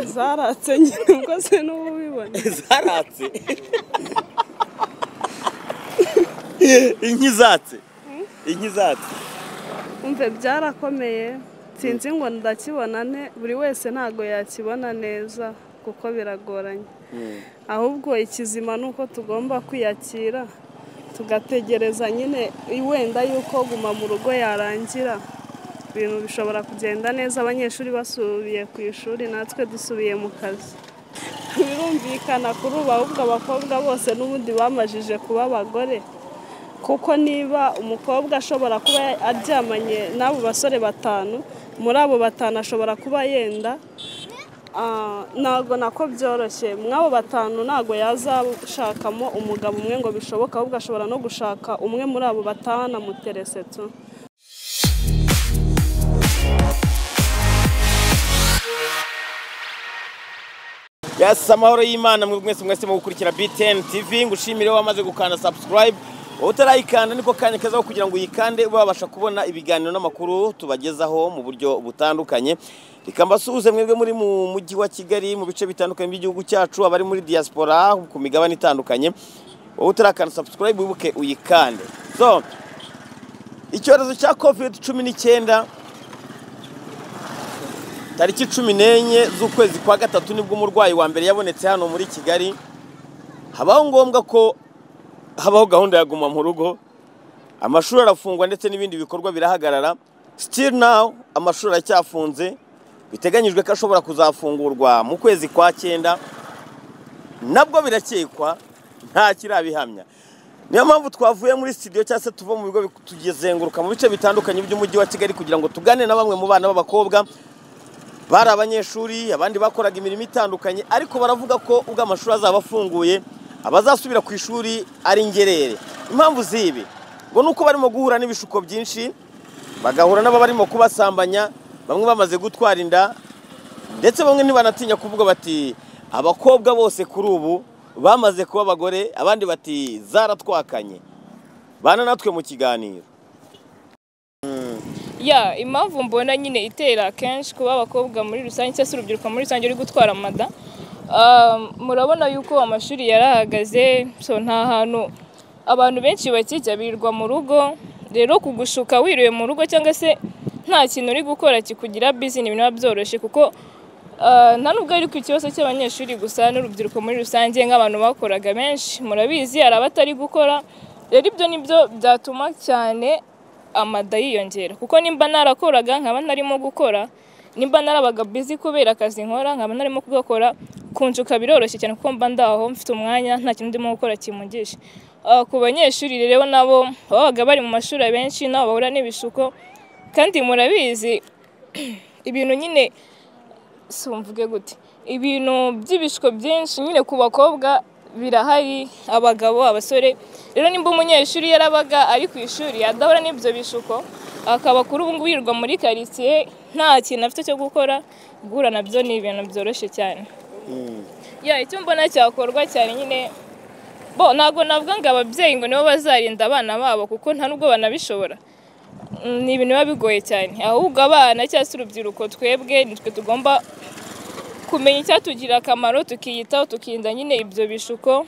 zaratse nyine ubwo se n'ubu ubibona zaratse inki zatse inki zatse umve byarakomeye sinzi ngo ndakibona ne buri wese ntago yakibona neza kuko biragoranye ahubwo ikizima ni uko tugomba kwiyakira tugategereza nyine wenda yuko guma mu rugo yarangira ibintu bishobora kugenda neza abanyeshuri basubiye ku ishuri natwe dusubiye mu kazi birumvikana kuri ubu ahubwo abakobwa bose n'ubundi bamajije kuba abagore kuko niba umukobwa ashobora kuba aryamanye n'abo basore batanu muri abo batanu ashobora kuba yenda Ah, ntabwo nako byoroshye mw'abo batanu ntabwo yazashakamo umugabo umwe ngo bishoboke ahubwo ashobora no gushaka umwe muri abo batanu amuterese tu yasi amahoro y'imana mwe mwese mwese mu gukurikira btn tv ngushimire wamaze gukanda subscribe utarayikanda niko kanya keza ko kugira ngo uyikande babasha kubona ibiganiro n'amakuru tubagezaho mu buryo butandukanye reka mbasuhuze mwebwe muri mu mujyi wa kigali mu bice bitandukanye by'igihugu cyacu abari muri diaspora ku migabane itandukanye wowe utarakanda subscribe wibuke uyikande so icyorezo cya covid cumi n'icyenda tariki cumi n'enye z'ukwezi kwa gatatu nibwo umurwayi wa mbere yabonetse hano muri kigali habaho ngombwa ko habaho gahunda ya guma mu rugo amashuri arafungwa ndetse n'ibindi bikorwa birahagarara still now amashuri aracyafunze biteganyijwe ko ashobora kuzafungurwa mu kwezi kwa cyenda nabwo birakekwa nta kirabihamya niyo mpamvu twavuye muri studio cyangwa se tuva mu bigo tuzenguruka mu bice bitandukanye by'umujyi wa kigali kugira ngo tugane na bamwe mu bana b'abakobwa bari abanyeshuri abandi bakoraga imirimo itandukanye ariko baravuga ko ubwo amashuri azaba afunguye abazasubira ku ishuri ari ingerere impamvu z'ibi ngo ni uko barimo guhura n'ibishuko byinshi bagahura n'ababarimo kubasambanya bamwe bamaze gutwara inda ndetse bamwe ntibanatinya kuvuga bati abakobwa bose kuri ubu bamaze kuba abagore abandi bati zaratwakanye bana natwe mu kiganiro ya impamvu mbona nyine itera akenshi kuba abakobwa muri rusange cyangwa se urubyiruko muri rusange ruri gutwara amada ah, murabona yuko amashuri yarahagaze so nta hantu abantu benshi bakijya birirwa mu rugo rero kugushuka wiriwe mu rugo cyangwa se nta kintu uri gukora kikugira bizi ni biba byoroshye kuko ah, nta nubwo ari ku kibazo cy'abanyeshuri gusa n'urubyiruko muri rusange nk'abantu bakoraga benshi murabizi hari abatari gukora rero ibyo nibyo byatuma cyane amada yiyongera kuko nimba narakoraga nkaba ntarimo gukora nimba narabaga bizi kubera akazi nkora nkaba ntarimo kugakora kunshuka biroroshye cyane kuko mba ndaho mfite umwanya nta kintu ndimo gukora kimugisha Ah, ku banyeshuri rero nabo babaga bari mu mashuri abenshi nabo bahura n'ibishuko kandi murabizi ibintu nyine si mvuge gute ibintu by'ibishiko byinshi nyine ku bakobwa birahari abagabo abasore rero nimba umunyeshuri yarabaga ari ku ishuri adahura n'ibyo bishuko akaba kuri ubu ngubu yirirwa muri karitsiye nta kintu afite cyo gukora guhura nabyo ni ibintu byoroshye cyane ya icyo mbona cyakorwa cyane nyine bo ntabwo navuga ngo ababyeyi ngo nibo bazarinda abana babo kuko nta nubwo banabishobora Mm, ni ibintu biba bigoye cyane ahubwo abana cyangwa se urubyiruko twebwe nitwe tugomba kumenya icyatugirira akamaro tukiyitaho tukirinda nyine ibyo bishuko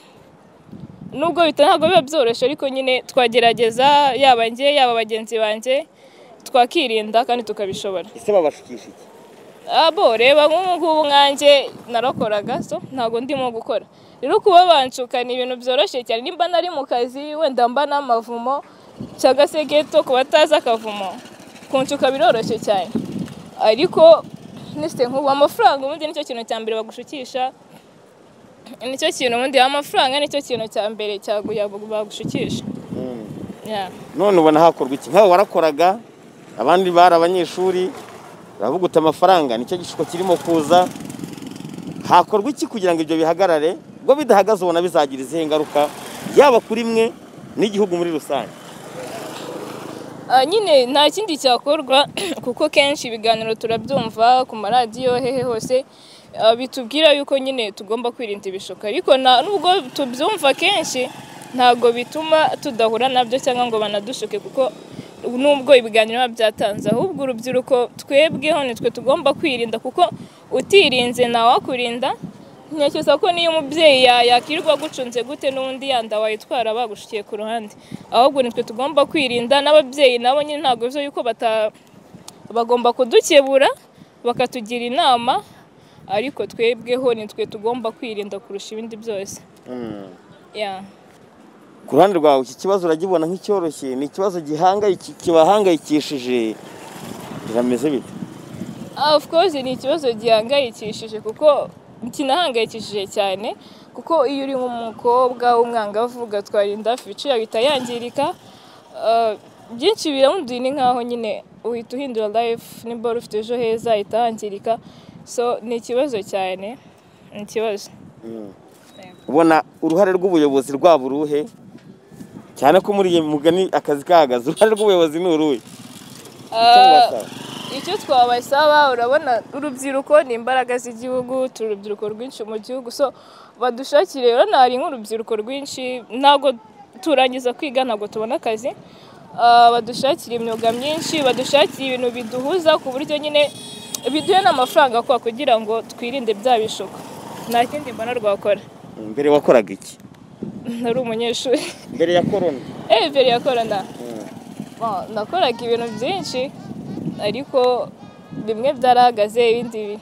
nubwo bita ntabwo biba byoroshye ariko nyine twagerageza yaba njye yaba bagenzi banjye twakirinda kandi tukabishobora ese babashukisha iki abo reba nk'ubu ngubu nkanjye narakoraga so ntabwo ndimo gukora rero kuba banshuka ni ibintu byoroshye cyane nimba nari mu kazi wenda mba n'amavumo cyangwa se geto ku batazi akavumo kunshuka biroroshye cyane ariko nisite nk'ubu amafaranga ubundi nicyo kintu cya mbere bagushukisha nicyo kintu ubundi amafaranga nicyo kintu cya mbere cyaguya bagushukisha Yeah. none ubona hakorwa iki nk'aho warakoraga abandi bari abanyeshuri uravuga uti amafaranga nicyo gishuko kirimo kuza hakorwa iki kugira ngo ibyo bihagarare ubwo bidahagaze ubona bizagira izihe ngaruka yaba kuri mwe n'igihugu muri rusange Ah, nyine nta kindi cyakorwa kuko kenshi ibiganiro turabyumva ku maradiyo hehe hose ah, bitubwira yuko nyine tugomba kwirinda ibishuko ariko nta- nubwo tubyumva kenshi ntabwo bituma tudahura nabyo cyangwa ngo banadushuke kuko nubwo ibiganiro biba byatanze ahubwo urubyiruko twebweho nitwe tugomba kwirinda kuko utirinze ntawakurinda ntekereza ko niyo umubyeyi ya- yakirirwa agucunze gute n'undi yanda wayitwara bagushikiye ku ruhande ahubwo nitwe tugomba kwirinda n'ababyeyi nabo nyine ntabwo bivuze yuko bata bagomba kudukebura bakatugira inama ariko twebweho nitwe tugomba kwirinda kurusha ibindi byose Yeah. ku ruhande rwawe iki kibazo uragibona nk'icyoroshye ni ikibazo gihangayi- kibahangayikishije birameze bite Ah, of course ni ikibazo gihangayikishije kuko kinahangayikishije cyane kuko iyo uri nk'umukobwa w'umwangavu ugatwara inda fici yahita yangirika Ah, byinshi biramunduye ni nkaho nyine uhita uhindura life nimba wari ufite ejo heza ahita hangirika so ni ikibazo cyane ni ikibazo ubona uruhare rw'ubuyobozi rwaba uruhe cyane ko muri iyi mugani akazi kahagaze uruhare rw'ubuyobozi ni uruhe Icyo Ah, mbasaba. icyo twabasaba urabona urubyiruko ni imbaraga z'igihugu turi urubyiruko rwinshi mu gihugu so badushakire rero ntari nk'urubyiruko rwinshi ntabwo turangiza kwiga ntabwo tubona akazi Ah, badushakire imyuga myinshi badushakire ibintu biduhuza ku buryo nyine biduhe n'amafaranga kwa kugira ngo twirinde bya bishuko nta kindi mbona rwakora mbere wakoraga iki ntari umunyeshuri mbere ya korona eee mbere ya korona Bon, nakoraga ibintu byinshi ariko bimwe byarahagaze ibindi bi-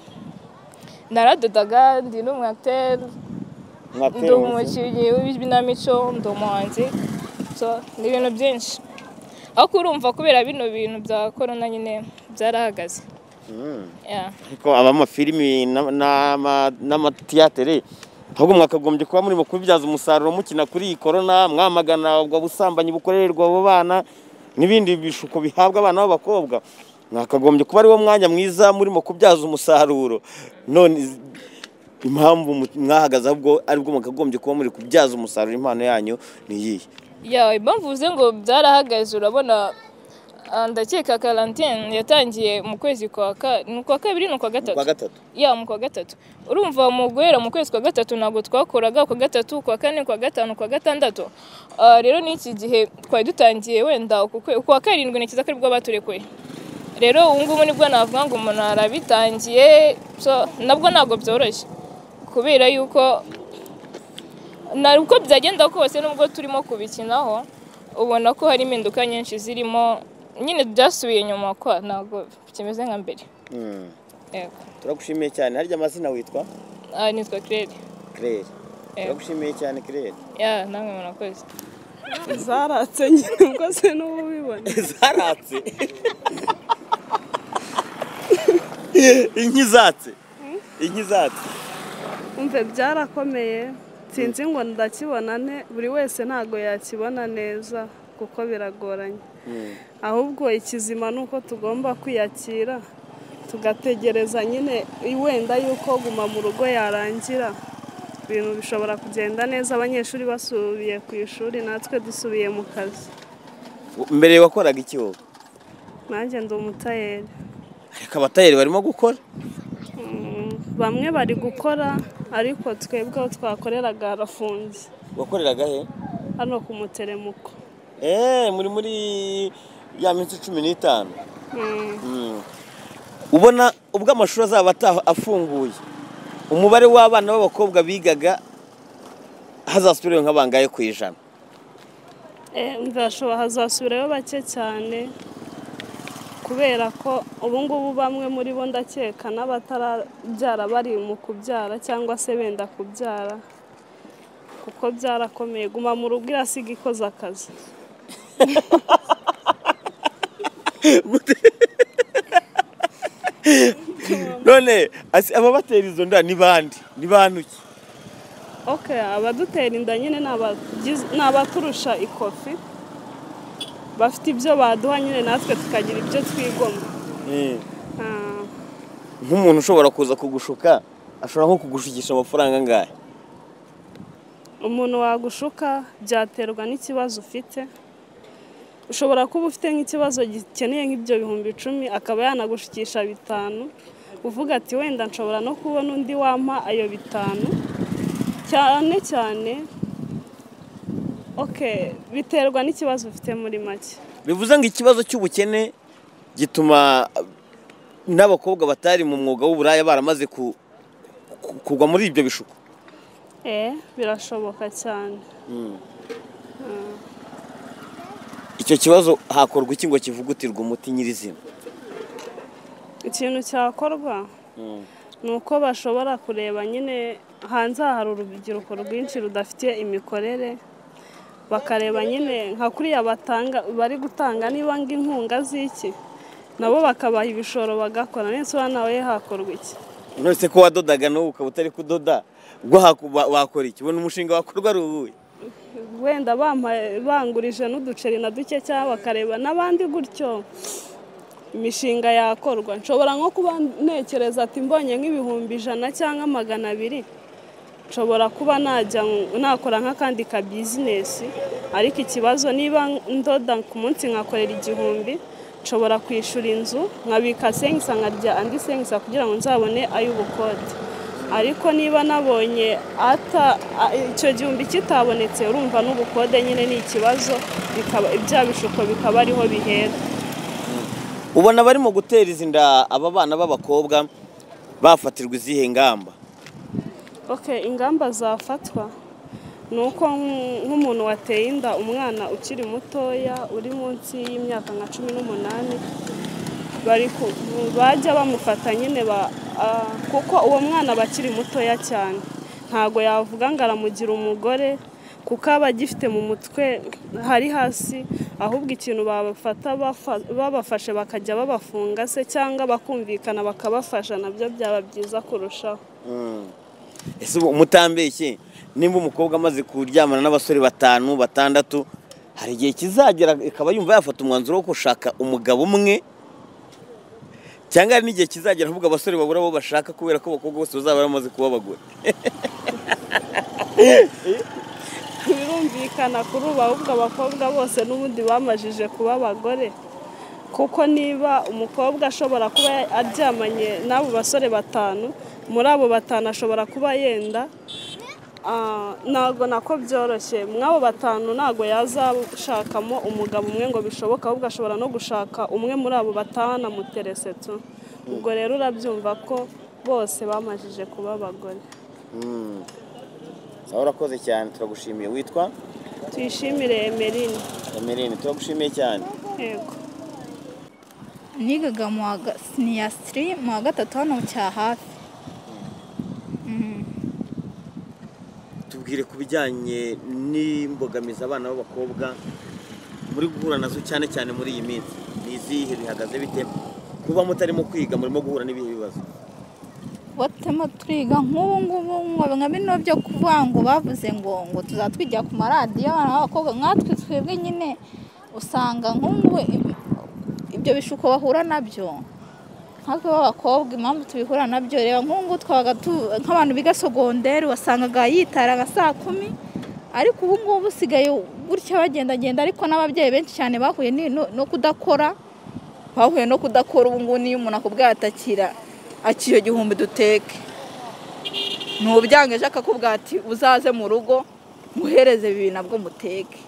naradodaga ndi n'umwateri ndi mwatera umusoro. umukinnyi w'ikinamico ndi umuhanzi so ni ibintu byinshi ariko urumva kubera bino bintu bya korona nyine byarahagaze Mm. Yeah. ariko abamafilimi n'ama- n'ama- n'amatiyatere ahubwo mwakagombye kuba murimo kubibyaza umusaruro mukina kuri iyi korona mwamagana ubwo busambanyi bukorerwa abo bana n'ibindi bishuko bihabwa abana b'abakobwa mwakagombye kuba ariwo mwanya mwiza murimo kubyaza umusaruro none iz- impamvu mu- mwahagaze ahubwo aribwo mwakagombye kuba muri kubyaza umusaruro impano yanyu ni iyihe ya impamvu uvuze ngo byarahagaze urabona ah, ndakeka karantine yatangiye mu kwezi kwa ka- ni ukwa kabiri ni ukwa gatatu kwa gatatu ya mu kwa gatatu urumva mu guhera mu kwezi kwa gatatu ntabwo twakoraga kwa gatatu kwa kane kwa gatanu kwa gatandatu Ah, rero n'iki gihe twari dutangiye wenda uku kwe- kwa karindwi ni cyiza ko aribwo baturekuye rero ubu ngubu nibwo navuga ngo umuntu arabitangiye so nabwo ntabwo byoroshye kubera yuko na uko byagenda kose nubwo turimo kubikinaho ubona ko hari impinduka nyinshi zirimo nyine byasubiye inyuma kwa ntabwo kimeze nka mbere Mm. yego turagushimiye cyane harya amazina witwa aha nitwa kirere claire Eh. turagushimiye cyane claire ya namwe murakoze zaratse nyine ubwo se n'ubu ubibona zaratse inki zatse inki zatse umve byarakomeye sinzi ngo ndakibona ne buri wese ntabwo yakibona neza kuko biragoranye ahubwo ikizima ni uko tugomba kwiyakira tugategereza nyine wenda yuko guma mu rugo yarangira ibintu bishobora kugenda neza abanyeshuri basubiye ku ishuri natwe dusubiye mu kazi mbere wakoraga iki wowe nanjye ndi umutayeri ariko abatayeri barimo gukora Mm, bamwe bari gukora ariko twebwe aho twakoreraga harafunze wakoreraga he hano ku muteremuko eee muri muri ya minsi cumi n'itanu Mm, Mm. ubona ubwo amashuri azaba ataha afunguye umubare w'abana b'abakobwa bigaga hazasubirayo nka bangahe ku ijana eh, ndashobora hazasubirayo bake cyane kubera ko ubu ngubu bamwe muri bo ndakeka n'abatarabyara bari mu kubyara cyangwa se benda kubyara kuko byarakomeye guma mu rugo irasiga ikoze akazi none asi- aba batera izo nda ni bande ni bantu ki ok abadutera inda nyine ni abagiz- ni abaturusha ikofi bafite ibyo baduha nyine natwe tukagira ibyo twigomwa Ah, nk'umuntu ushobora kuza kugushuka ashobora nko kugushukisha amafaranga angahe umuntu wagushuka byaterwa n'ikibazo ufite ushobora kuba ufite nk'ikibazo gikeneye nk'ibyo bihumbi icumi akaba yanagushukisha bitanu uvuga ati wenda nshobora no kubona undi wampa ayo bitanu cyane cyane ok biterwa n'ikibazo ufite muri make bivuze ngo ikibazo cy'ubukene gituma ah, n'abakobwa batari mu mwuga w'uburaya baramaze ku- ku- kugwa muri ibyo bishuko eh birashoboka cyane icyo kibazo hakorwa iki ngo kivugutirwe umuti nyirizina ikintu cyakorwa ni uko bashobora kureba nyine hanze aha hari urubyiruko rwinshi rudafite imikorere bakareba nyine nka kuriya batanga bari gutanga niba inkunga z'iki nabo bakabaha ibishoro bagakora n'insoba nawe hakorwa iki nonese ko wadodaga n'ubu ukaba utari kudoda ubwo haku- wa- wakora iki ubona umushinga wakorwa ari uwuhe wenda bampaye- bangurije n'uduceri na duke cyangwa bakareba n'abandi gutyo imishinga yakorwa nshobora nko kuba ntekereza ati mbonye nk'ibihumbi ijana cyangwa magana abiri nshobora kuba najya nk- nakora nk'akandi ka bizinesi ariko ikibazo niba ndoda ku munsi nkakorera igihumbi nshobora kwishyura inzu nkabika sengisa nkarya andi sengisa kugira ngo nzabone ay'ubukode ariko niba nabonye ata a- icyo gihumbi kitabonetse urumva n'ubukode nyine ni ikibazo bikaba ibya bishuko bikaba ariho bihera ubona barimo gutereza inda aba bana b'abakobwa bafatirwa izihe ngamba Okay, ingamba zafatwa ni uko nk- nk'umuntu wateye inda umwana ukiri mutoya uri munsi y'imyaka nka cumi n'umunani bari ku- bajya bamufata nyine ba- ah, kuko uwo mwana aba akiri mutoya cyane ntago yavuga ngo aramugira umugore kuko aba agifite mu mutwe hari hasi ahubwo ikintu babafata bafa- babafashe bakajya babafunga se cyangwa bakumvikana bakabafasha nabyo byaba byiza kurushaho ese ubu mutambeshye nimba umukobwa amaze kuryamana n'abasore batanu batandatu hari igihe kizagera ikaba yumva yafata umwanzuro wo gushaka umugabo umwe cyangwa hari n'igihe kizagera ahubwo abasore babura abo bashaka kubera ko abakobwa bose bazaba bamaze kuba abagore birumvikana kuri ubu ahubwo abakobwa bose n'ubundi bamajije kuba abagore kuko niba umukobwa ashobora kuba aryamanye n'abo basore batanu muri abo batanu ashobora kuba yenda Ah, ntabwo nako byoroshye mw'abo batanu ntabwo yazashakamo umugabo umwe ngo bishoboke ahubwo ashobora no gushaka umwe muri abo batanu amuterese tu ubwo rero urabyumva ko bose bamajije kuba abagore nawe urakoze cyane turagushimiye witwa tuyishimire emerine kamerine turagushimiye cyane yego nigaga mu wa ga- siniyasitiri mu wa gatatu hano mu cya hafi tubwire ku bijyanye n'imbogamizi abana b'abakobwa muri guhura nazo cyane cyane muri iyi minsi ni izihe bihagaze bite kuba mutarimo kwiga murimo guhura n'ibihe bibazo batema twiga nk'ubu ngubu ngo nka bino byo kuvuga ngo bavuze ngo ngo tuzatwigira ku maradiyo abana b'abakobwa nkatwe twebwe nyine usanga nk'ubu ib- ibyo bishuko bahura nabyo nkatwe b'abakobwa impamvu tubihura nabyo reba nk'ubu twabaga tu- nk'abantu biga sogonderi wasangaga yitara nka saa kumi ariko ubu ngubu usigaye gutya bagendagenda ariko n'ababyeyi benshi cyane bahuye ni- no- no kudakora bahuye no kudakora ubu ngubu niyo umuntu akubwira ati akira "Aki iyo gihumbi duteke ntubyangeje akakubwira ati uzaze mu rugo muhereze bibiri nabwo muteke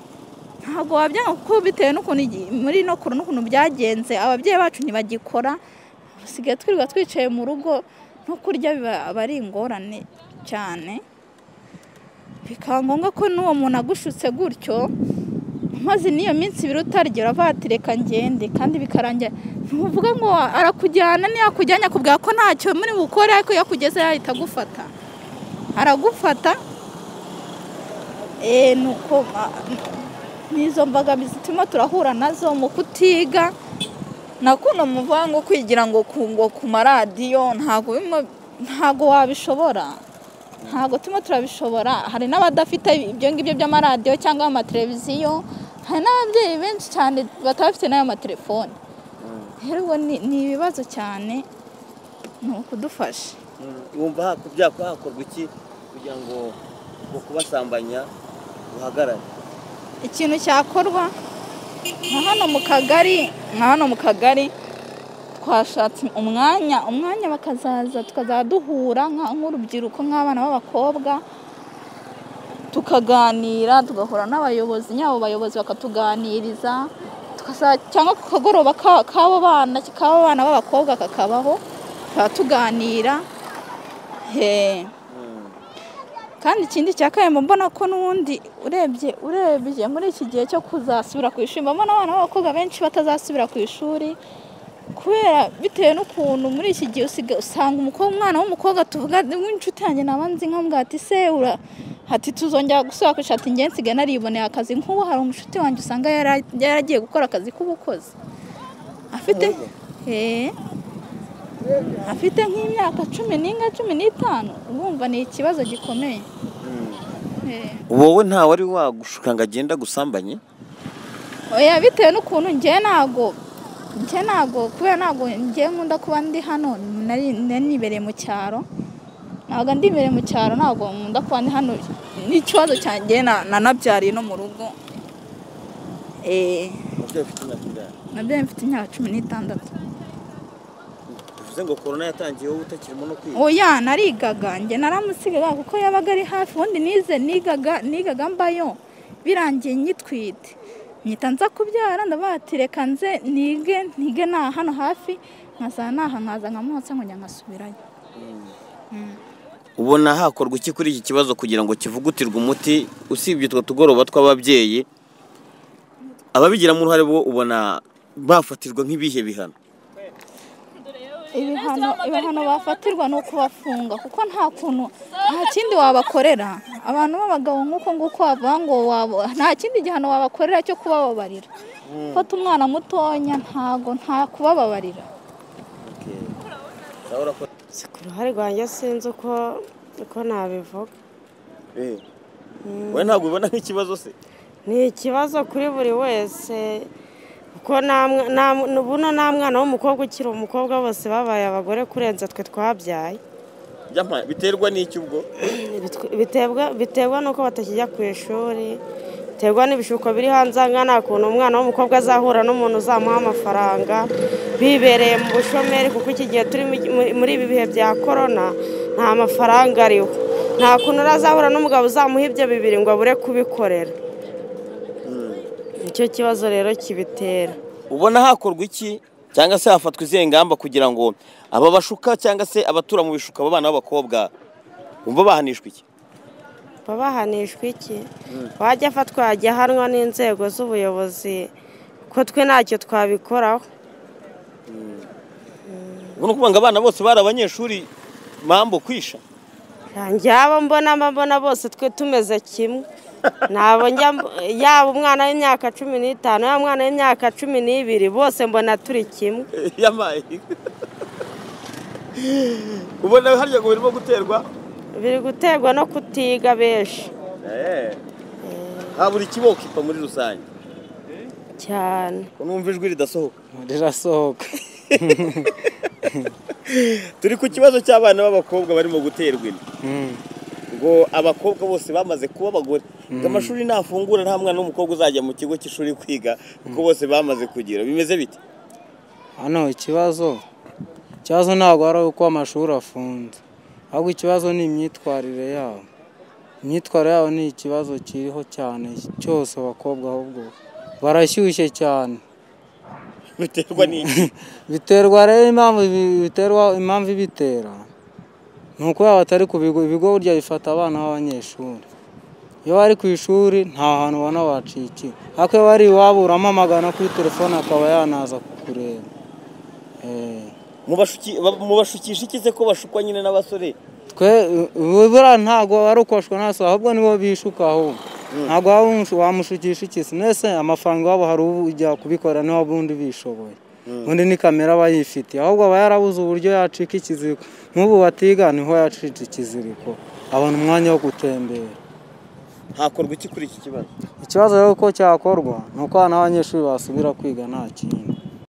ntabwo wabyanga kuko bitewe n'ukuntu igi- muri ino kure n'ukuntu byagenze ababyeyi bacu ntibagikora dusigaye twirirwa twicaye mu rugo no kurya biba aba ari ingorane cyane bikaba ngombwa ko n'uwo muntu agushutse gutyo maze n'iyo minsi ibiri utarya uravuga ati reka ngende kandi bikarangira ntuvuga ngo arakujyana ntiyakujyanye akubwira ko ntacyo muri bukore ariko iyo akugeze yahita agufata aragufata eee ni uko ma- n'izo mbogamizi turimo turahura nazo mu kutiga nakuno muvuga ngo kwigira ngo ku ngo ku maradiyo ntabwo bimo- ntabwo wabishobora ntabwo turimo turabishobora hari n'abadafite ibyo ngibyo by'amaradiyo cyangwa amateleviziyo hari n'ababyeyi benshi cyane bataba bafite n'ayo matelefone rero ubwo ni ni ibibazo cyane ni ukudufasha wumva haku- byakora hakorwa iki kugira ngo ubwo kubasambanya buhagarare ikintu cyakorwa nka hano mu kagari nka hano mu kagari twashatse umwanya umwanya bakazaza tukazajya duhura nka- nk'urubyiruko nk'abana b'abakobwa tukaganira tugahura n'abayobozi nyabo bayobozi bakatuganiriza tukasa- cyangwa ku kagoroba ka- k'abo bana k'abo bana b'abakobwa kakabaho tukaba tuganira he kandi ikindi cya kabiri mbona ko n'ubundi urebye urebye muri iki gihe cyo kuzasubira ku ishuri mbona abana b'abakobwa benshi batazasubira ku ishuri kubera bitewe n'ukuntu muri iki gihe usiga- usanga umukobwa umwana w'umukobwa tuvuga w'inshuti yanjye naba nzi nkamubwira ati se ura hati tuzongera gusubira ku ishati ati ngenzi nsigaye nariboneye akazi nk'ubu hari umushuti wanjye usanga yara- yaragiye gukora akazi k'ubukozi afite Eh. afite nk'imyaka cumi n'inga cumi n'itanu urumva ni ikibazo gikomeye Eh. wowe nta wari wagushuka ngo agende agusambanye oya bitewe n'ukuntu njye ntago njye ntago kubera ntago njye nkunda kuba ndi hano nari nari nibereye mu cyaro ntago ndi imbere mu cyaro ntago nkunda kuba ndi hano n'ikibazo cyanjye na- nanabyariye no mu rugo eh nabyo mfite imyaka cumi n'itandatu bivuze ngo korona yatangiye wowe utakirimo no kwiga oya narigaga njye naramusigaga kuko yabaga ari hafi ubundi nize nigaga nigaga mbayo birangiye nyitwite nyita nza kubyara ndabaga ati reka nze nige nige na hano hafi nkaza naha nkaza nkamwotsa nkongera nkasubirayo ubona hakorwa iki kuri iki kibazo kugira ngo kivugutirwe umuti usibye utwo tugoroba tw'ababyeyi ababigiramo uruhare bo ubona bafatirwa nk'ibihe bihano ibihano ibihano bafatirwa ni ukubafunga kuko nta kuntu nta kindi wabakorera abantu b'abagabo nk'uko nguko bavuga ngo wabo- nta kindi gihano wabakorera cyo kubababarira fata umwana mutonya ntago nta kubababarira Si ku ruhare rwanjye sinzi uko uko nabivuga we ntabwo ubona nk'ikibazo se ni ikibazo kuri buri wese kuko nta mwa- nta mw- buno nta mwana w'umukobwa ukiri umukobwa bose babaye abagore kurenza twe twabyaye Byampa- biterwa n'iki ubwo Bitw- biterwa- biterwa n'uko batakijya ku ishuri biterwa n'ibishuko biri hanze aha ngaha nta kuntu umwana w'umukobwa azahura n'umuntu uzamuha amafaranga bibereye mu bushomeri kuko iki gihe turi mu- mu- muri ibi bihe bya korona nta mafaranga ariho nta kuntu azahura n'umugabo uzamuha ibyo bibiri ngo abure kubikorera nicyo kibazo rero kibitera ubona hakorwa iki cyangwa se hafatwa izihe ngamba kugira ngo aba bashuka cyangwa se abatura mu bishuka abo bana b'abakobwa bumva bahanishwa iki baba bahanishwa iki wajya afatwa yajya ahanwa n'inzego z'ubuyobozi ko twe ntacyo twabikoraho ubona ukuvuga ngo abana bose bari abanyeshuri mambo kwisha Nanjye abo mbona mba mbona bose twe tumeze kimwe ntabwo njya mb- yaba umwana w'imyaka cumi n'itanu yaba umwana w'imyaka cumi n'ibiri bose mbona turi kimwe yamaye ubona harya ngo birimo guterwa biri guterwa no kutiga benshi habura ikiboko ipfa muri rusange cyane numva ijwi ridasohoka rirasohoka turi ku kibazo cy'abana b'abakobwa barimo guterwa inda ngo abakobwa bose bamaze kuba abagore ngo amashuri nafungura nta mwana w'umukobwa uzajya mu kigo cy'ishuri kwiga kuko bose bamaze kugira bimeze bite hano ikibazo ikibazo ntabwo ari uko amashuri afunze ahubwo ikibazo ni imyitwarire yabo imyitwarire yabo ni ikibazo kiriho cyane cyose abakobwa ahubwo barashyushye cyane biterwa n'iki biterwa rero impamvu ibi- biterwa impamvu ibitera ni uko baba batari ku bigo ibigo burya bifata abana b'abanyeshuri iyo bari ku ishuri nta hantu ubona wacikiwe ariko iyo bari iwabo uramamagana kuri telefone akaba yanaza kukureba Eh. Mu bashuki- ba- mu bashukisha iki se ko bashukwa nyine n'abasore twe buriya ntabwo ari ukubashwa ntaso ahubwo nibo bishuka ahubwo ntabwo waba umushu- wamushukisha iki se mbese amafaranga wabo hari ujya kubikora niba ubundi bishoboye ubundi ni kamera aba yifitiye ahubwo aba yarabuze uburyo yacika ikiziriko nk'ubu batiga niho yacika ikiziriko abona umwanya wo gutembera hakorwa iki kuri iki kibazo ikibazo rero uko cyakorwa ni uko abana b'abanyeshuri basubira kwiga nta kindi